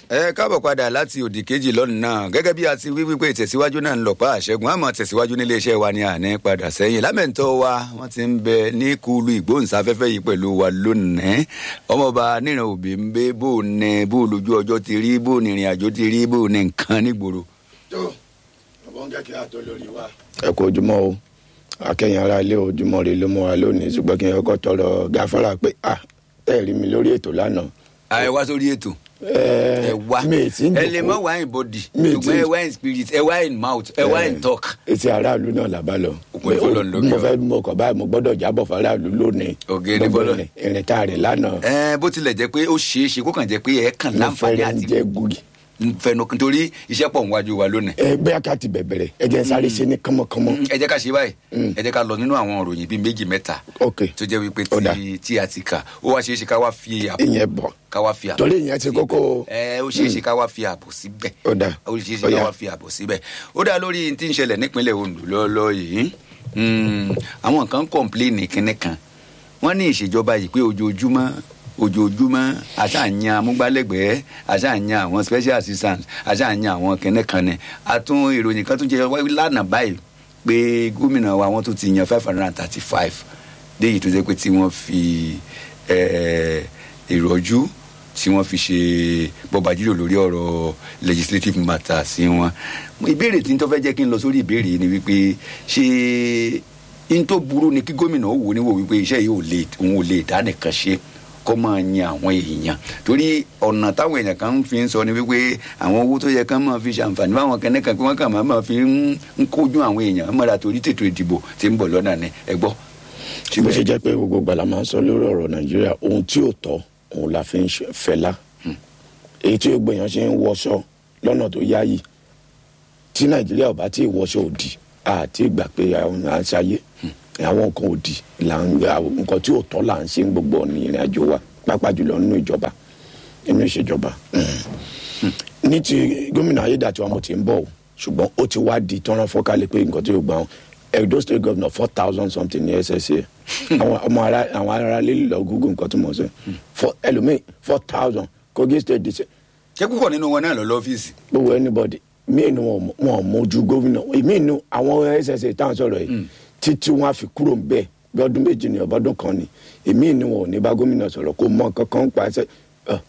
ẹ káàbọ̀ padà láti òdì kejì lọ́nà náà gẹ́gẹ́ bí a ti wí wípé ìtẹ̀síwájú náà ń lọ pa àṣẹgun àmọ́ tẹ̀síwájú nílé iṣẹ́ wa ni àní padà sẹ́yìn lámẹ̀ntọ́ wa wọ́n ti ń bẹ ní kúlù ìgbóhùnsáfẹ́fẹ́ yìí pẹ̀lú wa lónìí ọmọọba níran òbí ń bẹ bó ní bó lójú ọjọ́ ti rí bó ní ìrìn àjò ti rí bó ní nǹkan nígboro. tó ọbọ̀ ń kẹ́kẹ́ àtọ́ lórí wa. ẹ kú ojúmọ́ o akẹ́yìn ara ilé ojúmọ́ rẹ ló mú wa lónìí ṣùgbọ́n kí n kọ́kọ́ tọrọ gáfárà pé ah ẹ rí mi lórí ètò lánàá. ẹ wá sórí ètò ẹ ẹ wá mi ì tí ń ẹ lè mọ dòkó wá in body Mi ì ṣùgbọ́n tí- ẹ wá in spirit ẹ wá in mouth ẹ wá in talk. etí aráàlú náà làbá lọ. Òpin fọlọ́ ń lókè mo ọ. fẹ́ mọ ọkọ̀ báyìí mo gbọ́dọ̀ jábọ̀ fáráàlú lónìí. Ògèdè Gbogbo fọlọ́. ìrìn- ìrìn tá a rìn lánàá. ẹ bó tilẹ̀ jẹ́ pé ó ṣeé ṣe kó kàn jẹ́ pé ẹ kàn mo láǹfààní fẹ́rẹ̀ ń àti jẹ́ gúgi. fẹnu nítorí iṣẹ́ pọ̀ níwájú wa lónìí. ẹ bẹ́ẹ̀ ká ti bẹ̀bẹ̀rẹ̀ ẹ jẹ́ sáré ṣe ní kánmọ́kánmọ́. ẹ jẹ́ ká ṣe báyìí Mm. ẹ jẹ́ ká lọ nínú àwọn òròyìn bíi méjì mẹ́ta ok tó jẹ́ wípé Ó dà. tí tí a ti kà ó wá ṣeé ṣe ká wá fi àbò ìyẹn bọ̀ ká wá fi àbò torí ìyẹn ti kókó. ẹ ó ṣeé ṣe ká wá fi àbò síbẹ̀ ó dà ó ṣeé ṣe Ó ká yá. wá fi àbò síbẹ̀ ó dá lórí tí ń ṣẹlẹ̀ nípínlẹ̀ Ondo lọ́ọ́lọ́ yìí Mm, àwọn kan kọ̀ǹpléènì kínní kan wọ́n ní ìṣèjọba yìí pé ojoojúmọ́ ojoojúmọ́ aṣáàyàn amúgbálẹ́gbẹ̀ẹ́ aṣáàyàn àwọn special assistant aṣáàyàn àwọn kínní kan ni àtún ìròyìn kan tún jẹ wáyé lánàá báyìí pé gómìnà wa wọ́n tún ti yan five hundred and thirty five léyìí tó jẹ́ pé tí wọ́n fi eh, ìrọ̀jú tí wọ́n fi ṣe bọ́bàjúlò lórí ọ̀rọ̀ legislative matter sí wọn. ìbéèrè tí n tó fẹ́ jẹ́ kí n lọ sórí ìbéèrè yìí ni wípé ṣé n tó burú ni kí gómìnà ó wò níwò wípé iṣẹ́ yìí ò lè òun ò lè dá nìkan ṣe kó máa yan àwọn èèyàn torí ọ̀nà táwọn èèyàn kan fi ń sọ ni wípé àwọn owó tó yẹ kán máa fi ṣàǹfààní fáwọn kẹ́nẹ́kan pé wọ́n kàn máa máa fi ń ń kójú àwọn èèyàn mọ́ra torí tètò ìdìbò tí ń bọ̀ lọ́nà ni ẹ gbọ́. bó ṣe jẹ́ pé gbogbo gbala máa ń sọ lórí ọ̀rọ̀ nàìjíríà ohun tí ò tọ́ òun la fi ń ṣe- fẹ́lá èyí tí gbogbo èèyàn ṣe ń wọṣọ lọ́nà tó yáyì tí nàìjíríà ò bá tí ì wọṣọ òdì àti ìgbà pé àwọn à ń ṣayé àwọn nǹkan òdì là ń àwọn nǹkan tí ò tọ́ là ń ṣe ń gbogbo ọ̀nà ìrìn àjò wa pàápàá jùlọ nínú ìjọba nínú ìṣèjọba ní ti gómìnà ayédàtiwa mo ti ń bọ̀ o ṣùgbọ́n ó ti wá di tọ́rán fọ́kálẹ̀ pé nǹkan tí yóò gbà wọn edo state governor four thousand something ní ssa àwọn ọmọ ara àwọn ará lè lọ google nǹkan tí mo sọ for ẹlòmíì four thousand kogi state di ṣé púpọ̀ nínú wọn náà lọ lọ́fíìsì. gbogbo anybody míì ni wọn wọn ò mójú gómìnà míì ni àwọn ssa táwọn sọ̀rọ̀ yìí títí wọn á fi kúrò ń bẹ́ẹ̀ bí ọdún méjì ní ọbọdún kan ni èmi ni wọn ò ní bá gómìnà sọ̀rọ̀ kó mọ nǹkan kan pa ẹsẹ̀ ọ̀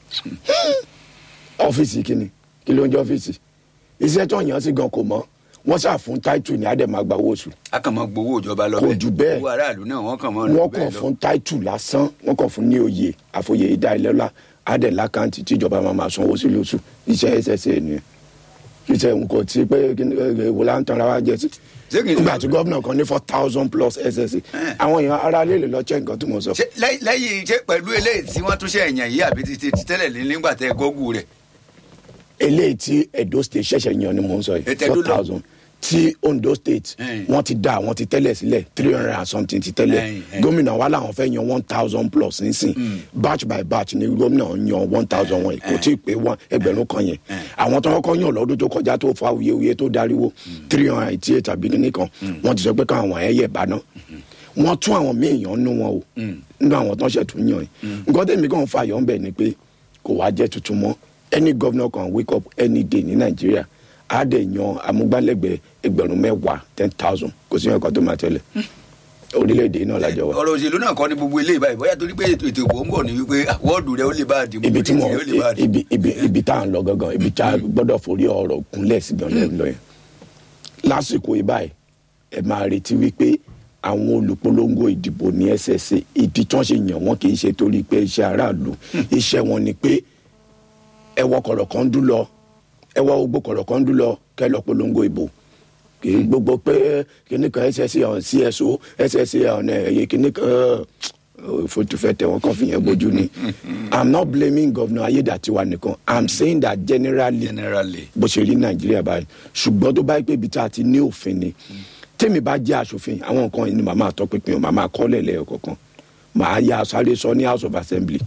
ọ́fíìsì kìíní kí ló ń jẹ́ ọ́fíìsì iṣẹ́ tó yàn sí gan kò mọ́ wọ́n sà fún táìtù ní àdèmà gba owó oṣù a kàn máa gbowó ìjọba lọ Kò jù bẹ́ẹ̀. owó aráàlú náà wọ́n kàn máa lọ wọ́n bẹ́ẹ̀ kàn lọ. fún táìtù lásán wọ́n kàn fún ní oyè àfòyè ìdá ìlọ́lá àdè lákàntì tíjọba máa máa sanwó sí lóṣù iṣẹ́ ssa ni iṣẹ́ nǹkan tí pé wò lá ń tanra wa jẹ sí Ṣé kìí ṣe- nígbà tí gómìnà kan ní four thousand plus ssa àwọn èèyàn ara lè lè lọ check nǹkan tí mo sọ ṣé lẹ́yìn- lẹ́yìn ṣé pẹ̀lú eléyìí tí wọ́n tún ṣe ẹ̀yàn yìí àbí ti ti ti tẹ́lẹ̀ ní nígbà tẹ́ gọ́gù rẹ̀ eléyìí tí edo state ṣẹ̀ṣẹ̀ yan ni mo ń sọ yìí Ètò four Edo lọ. thousand tí ondo state Ẹ̀yìn. wọ́n ti dá wọ́n ti tẹ́lẹ̀ sílẹ̀ three hundred and something ti tẹ́lẹ̀ Ẹ̀yìn, ẹ̀yìn. gómìnà wa làwọn fẹ́ yan one thousand plus nísìn batch by batch ni gómìnà yan one thousand wọn kò tí ì pé one ẹgbẹ̀rún kan yẹn àwọn tó kọ́kọ́ yàn lọ́dún tó kọjá tó fa awuyewuye tó dariwo three hundred and eighty eight àbí kíní kan wọ́n ti sọ pé káwọn ẹ̀yẹ bá náà wọ́n tún àwọn míì yan nú wọn o nínú àwọn tó ń ṣètò yàn yìí nǹkan tẹ̀mí kan fà yọ̀ ń bẹ̀ ni pé kò wá jẹ́ tuntun mọ́ any governor can wake up any day ní nàìjíríà á dẹ̀ yan amúgbálẹ́gbẹ̀ẹ́ ẹgbẹ̀rún mẹ́wàá ten thousand kò sí ẹ̀kọ́ tó máa tẹ̀lé orílẹ̀-èdè náà lájọ wa. ọ̀rọ̀ òṣèlú náà kọ́ ni gbogbo eléyìí báyìí bóyá torí pé ètò ètò ìbò ń bọ̀ ní wípé wọ́ọ̀dù rẹ̀ ó lè bá a dìbò ibi tí mo rẹ̀ ó lè bá a dìbò. ibi ibi ibi tá à ń lọ gangan ibi tá a gbọ́dọ̀ forí ọ̀rọ̀ kúnlẹ̀ sí gan lẹ́nu lọ yẹn lásìkò yìí báyìí ẹ máa retí wípé àwọn olùpolongo ìdìbò ní ssa ìdí tí wọ́n ṣe yàn wọ́n kì í ṣe torí pé iṣẹ́ aráàlú iṣẹ́ wọn ni pé ẹ wọ kọ̀rọ̀kọ́ndú lọ ẹ wọ gbogbo kọ̀rọ̀kọ́ndú lọ kẹ́ lọ polongo ìbò kì í gbogbo pé kíní kan ssa ọ̀n cso ssa ọ̀n ẹ̀yẹ kíní kan fotufẹ tẹ wọn kàn fi yẹn bójú ni i'm not blaming governor ayédàtiwa nìkan i'm saying that generally generally bó ṣe rí nàìjíríà báyìí ṣùgbọ́n tó bá yẹ pé ibi tá a ti ní òfin ni tèmi bá jẹ́ aṣòfin àwọn nǹkan yìí ni màá máa tọpinpin o màá máa kọ́lẹ̀ lẹ́yọ̀ kọ̀ọ̀kan màá ya sáré sọ ní house of assembly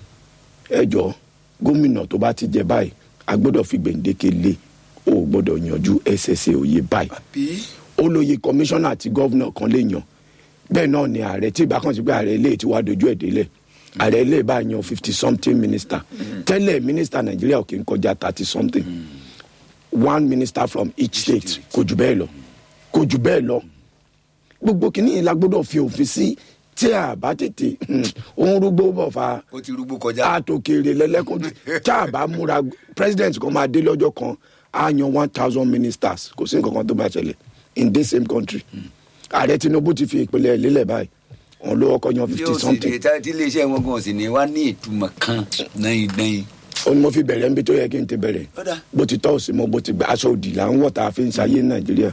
ẹ jọ gómìnà tó bá ti jẹ báyìí a gbọ́dọ̀ fi gbèǹdéke lé o ò gbọ́dọ̀ yanjú ssa òye báyìí bí ó lóye kọmíṣánná àti gọ́vnà kan lè yàn bẹ́ẹ̀ náà ni ààrẹ tí ìbá kan sí pé ààrẹ ilé tí wàá dojú ẹ̀ délẹ̀ ààrẹ lè bá yan fifty something minister tẹ́lẹ̀ minister nàìjíríà ò kì í kọjá thirty something one minister from each state kò jù bẹ́ẹ̀ lọ kò jù bẹ́ẹ̀ lọ gbogbo kìíní yìí la gbọ́dọ̀ fi òfin sí tí a bá tètè òun rúgbó bọ̀ fa ó ti rúgbó kọjá. àtòkèrè lẹ́lẹ́kùn tí a bá múra president kan máa dé lọ́jọ́ kan á yan one thousand ministers kò sí nǹkan kan tó bá ṣẹlẹ̀ in this same country ààrẹ tinubu ti fi ìpínlẹ̀ lélẹ̀ báyìí òun ló kọ́kọ́ yan tí fifty ó sì something lè tá tí iléeṣẹ́ wọn gan sì ní wá ní ìtumọ̀ kan náà dẹ́yìn. ó ní mo fi bẹ̀rẹ̀ níbi tó yẹ kí n ti bẹ̀rẹ̀ Ọ̀dà. bó ti tọ́ òsì mọ́ bó ti gbà aṣọ òdì là ń wọ̀ tá a fi ń ṣayé ní nàìjíríà.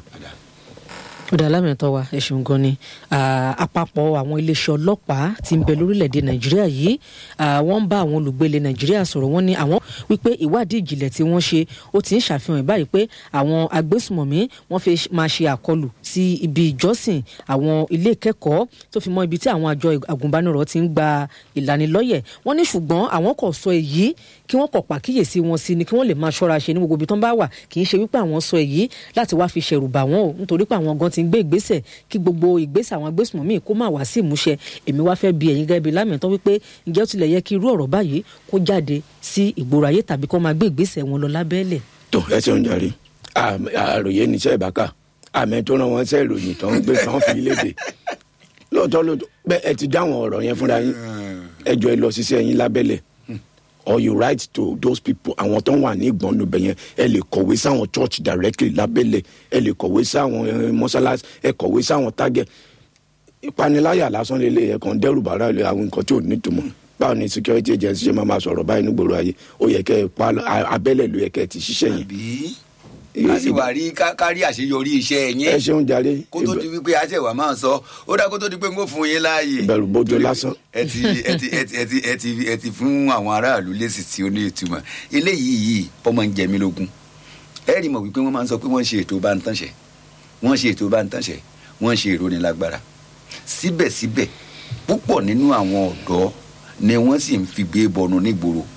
ó dá lámìtọ́ wa ẹ ṣeun gan ni Ah, àpapọ̀ àwọn iléeṣẹ́ ọlọ́pàá tí ń bẹ lórílẹ̀‐èdè nàìjíríà yìí ah, wọ́n ń bá àwọn olùgbé ilẹ̀ nàìjíríà sọ̀rọ̀ wọ́n ní àwọn wípé ìwádìí ìjìnlẹ̀ tí wọ́n ṣe ó ti ń ṣàfihàn báyìí pé àwọn agbésùmọ̀mí wọ́n fẹ́ máa ṣe àkọlù sí ibi ìjọsìn àwọn ilé ìkẹ́kọ̀ọ́ tó fi mọ́ ibi tí àwọn àjọ agùnbánirọ̀ ti ń gba ìlanilọ́yẹ̀ wọ́n ní ṣùgbọ́n àwọn kò sọ èyí kí wọ́n kọ̀ pàkíyèsí wọn sí ni kí wọ́n lè máa ṣọ́ra ṣe ní gbogbo ibi tó ń bá wà kì í ṣe wípé àwọn sọ èyí láti wá fi ṣẹ̀rù bà wọ́n o nítorí pé àwọn gan ti ń gbé ìgbésẹ̀ kí gbogbo ìgbésẹ̀ àwọn agbésùnmọ̀mí kó má wá sí ìmúṣẹ èmi wá fẹ́ bi ẹ̀yin gẹ́gẹ́ bí lámìtọ́ wípé ǹjẹ́ ó tilẹ̀ yẹ kí irú ọ̀rọ̀ báyìí kó jáde sí ìgboro ayé tàbí kó máa gbé ìgbésẹ̀ wọn lọ lábẹ́lẹ̀ tó ẹ ṣeun jàre Àmì- àròyé níṣẹ́ ìbáka àmì tó ràn wọ́n ṣe ìròyìn tó ń gbé tán fi léde lóòótọ́ lóòótọ́ bẹ́ẹ̀ ẹ ti dáhùn ọ̀rọ̀ yẹn fúnra yín ẹ jọ ẹ lọ ṣiṣẹ́ yín lábẹ́lẹ̀ or you write to those people àwọn tó ń wà ní ìgbọ̀nù bẹ̀ yẹn ẹ lè kọ̀wé sáwọn church directly lábẹ́lẹ̀ ẹ lè kọ̀wé sáwọn eh, mọ́sálásí ẹ kọ̀wé sáwọn target ìpaniláyà lásán lélẹ̀ ẹ̀ kàn dẹ́rù bàrà lé àwọn nǹkan tí ò nítumọ̀ báwo ni security agency ṣe máa ma sọ̀rọ̀ báyìí nígboro ayé ó yẹ kẹ́ ẹ pa abẹ́lẹ̀ ló yẹ kẹ́ ẹ ti ṣiṣẹ́ yẹn àbí a sì wà rí ká- kárí àṣeyọrí iṣẹ́ ẹ yẹn ṣeun jàre kó tó di wípé àṣẹwà máa sọ ó dá kó tó di pé n kò fún yín láàyè. Ìbẹ̀rù bojo Torí pé lásán. ẹ ti ẹ ti ẹ ti ẹ ti ẹ ti ẹ ti fún àwọn aráàlú lésì tí ó ní ìtumọ̀ eléyìí yìí ọmọ ń jẹ mí lógún ẹ rí mọ̀ wípé wọ́n máa ń sọ pé wọ́n ṣe ètò bá ń tánṣẹ́ wọ́n ṣe ètò bá ń tánṣẹ́ wọ́n ṣe ìrónilágbára síbẹ̀síbẹ̀ púpọ̀ nínú àwọn ọ̀dọ́ ni wọ́n sì ń fi gbé bọnu nígboro